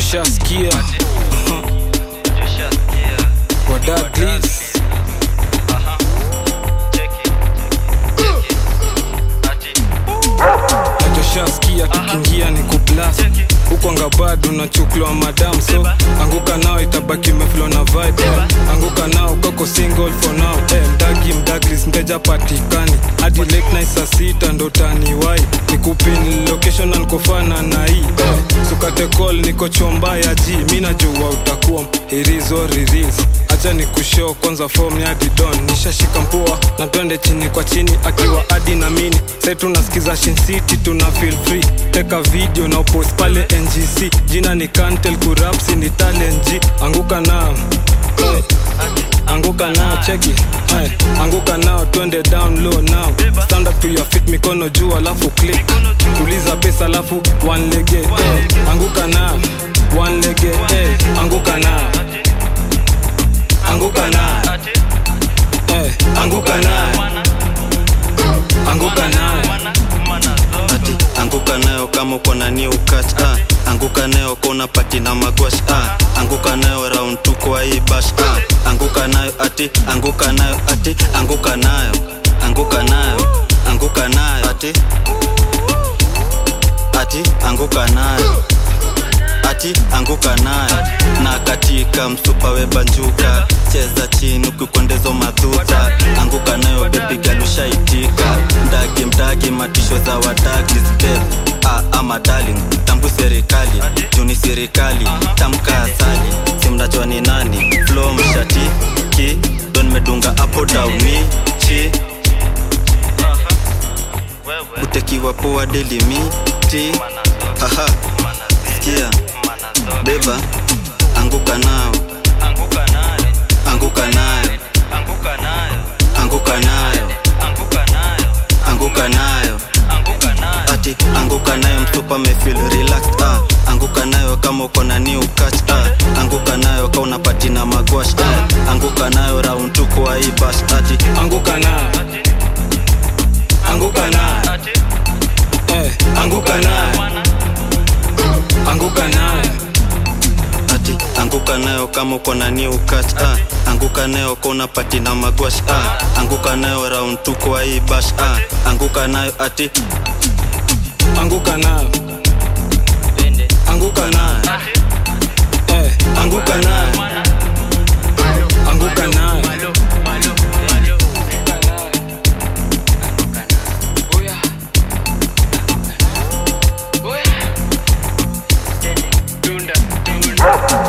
joshaskia wadadlis joshaskia kikingia ni kublas huko anga bado nachuklwa madam so anguka nao itabaki meflo na vibe anguka nao kako single for now eh, mdagi mdaglis mteja patikani hadi late night saa sita ndo taniwai nikupin location na nikofana na hii eh, sukate call niko chomba ya ji mi najua utakuwa irizo riris acha ni kushow kwanza form ya didon nishashika mpua na twende chini kwa chini akiwa adi na mini sai tunasikiza Shin City tuna feel free teka video na upost pale ngc jina ni kantel kurapsi ni talent G anguka nao hey. anguka nao cheki hey. anguka nao twende down low now stand up to your feet mikono juu alafu click tuliza pesa alafu one lege hey. anguka nao one lege hey. anguka nao anguka nao hey. anguka nao anguka nao ati anguka nayo kama uko na new catch ah. anguka nayo kona pati na magwash ah. anguka nayo round tu kwa hii bash ah. anguka nayo ati anguka nayo ati anguka nayo anguka nayo anguka nayo ati ati anguka nayo ati anguka nayo na katika msupa webanjuka cheza chini ukikwendezo madhuta anguka nayo bebigalushaitika mdagi mdagi matisho za wadagi step ah, ama darling tambu serikali juni serikali tamka asali simnajua ni nani flo mshati ki don medunga apo dauni chi utekiwa poa delimiti haha sikia beba anguka nao anguka nayo anguka nayo anguka nayo ati anguka nayo mtupa mefil relaxed ah. anguka nayo kama uko na new catch ah. anguka nayo ka unapati na magwash ah. anguka nayo round tu kwa hii bash ati anguka nao anguka nao hey. anguka nao anguka nao ati anguka nayo kama uko na new catch ah. anguka nayo ka unapati na magwash ah. anguka nayo round tu kwa hii bash ah. anguka nayo ati anguka nao anguka nao hey. anguka nao anguka nao Dunda, dunda.